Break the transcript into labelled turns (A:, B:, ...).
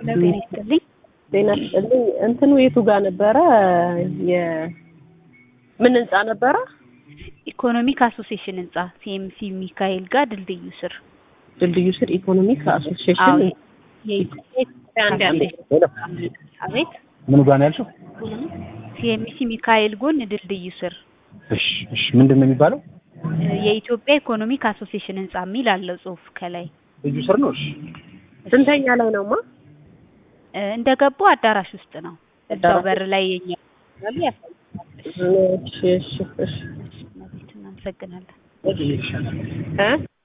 A: ጤና ይስጥልኝ።
B: ጤና ይስጥልኝ። እንትኑ የቱ ጋር ነበረ? የምን ህንጻ ነበረ?
A: ኢኮኖሚክ አሶሲዬሽን ህንጻ ሲኤምሲ ሚካኤል ጋር ድልድዩ ስር።
B: ድልድዩ ስር ኢኮኖሚክ
A: አዎ
B: አሶሲዬሽን
A: የኢትዮጵያ
B: አንድ አንድ
A: አቤት
C: ምን ጋር ነው ያልሽው?
A: ሲኤምሲ ሚካኤል ጎን ድልድዩ ስር
C: እሺ እሺ፣ ምንድን ነው የሚባለው?
A: የኢትዮጵያ ኢኮኖሚክ አሶሲዬሽን ህንጻ የሚል አለው ጽሁፍ ከላይ
C: ልዩ ስር ነው። እሺ
B: ስንተኛ ላይ ነውማ?
A: እ እንደገቡ አዳራሽ ውስጥ ነው። እዛው
B: አዳራሽ
A: በር ላይ የኛ ያሳያል።
B: እሺ እሺ እሺ
A: እናመሰግናለን።
B: እ